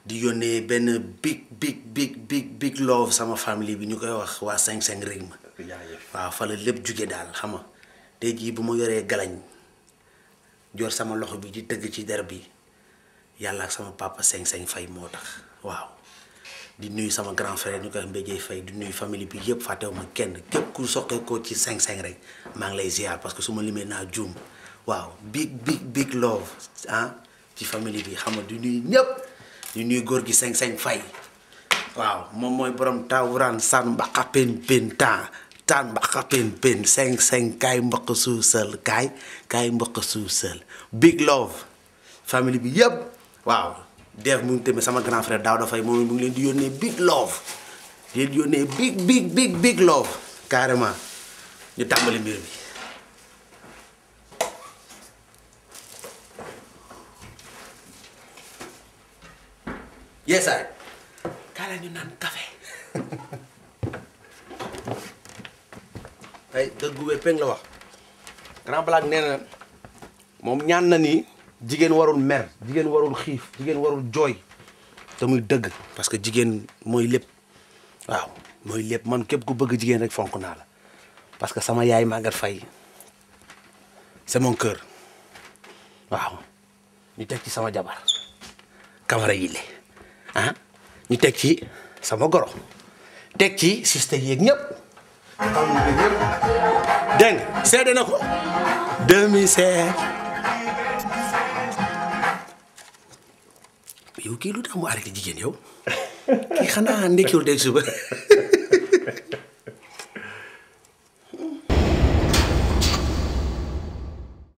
di yónnee benn big big big big big love sama famille bi ñu koy wax waa 5-5 rythme waaw fa la lépp jóge daal xam nga tey jii bu ma yoree galañ jor sama loxo bi di tëgg ci der bi yàlla ak sama papa 5-5 fay moo tax waaw di nuyu sama grand frère ñu koy wax Mbéjee Fay di nuyu famille bi yëpp fàttewuma kenn képp ku soqee ko ci 5-5 rek maa ngi lay ziar parce que su ma limee naa juum waaw big big big love ah ci famille bi xam nga di nuyu ñëpp di nuyu góor gi 5-5 fay waaw moom mooy borom tawuraan san mbaqa pen pen temps taan mbaqa pen pen 5-5 kaay mbaq suusal kaay kaay mbaq suusal big love famille bi yëpp waaw def mu ngi tamit sama grand frère daaw dafay moom mu ngi leen di yónnee big love di leen di yónnee big big big big love carrément ñu tàmbali mbir bi yeesaay kaa la ñu naan café ay dëggu wér peng la wax grand blague nee na moom ñaan na ni jigéen warul mer jigéen warul xiif jigéen warul jooy te muy dëgg parce que jigéen mooy lépp waaw mooy lépp man képp ku bëgg jigéen rek fonk naa la parce que sama yaay Maguette Faye c'est mon cœur waaw ñu teg ci sama jabar Camara yile ah ñu teg ci sama goro teg ci siste yeeg ñëpp xam nga ñëpp dégg nga seede na ko 2007 yow kii lu tax mu arrêté jigéen yow kii xanaa ndekkiwul dégg suba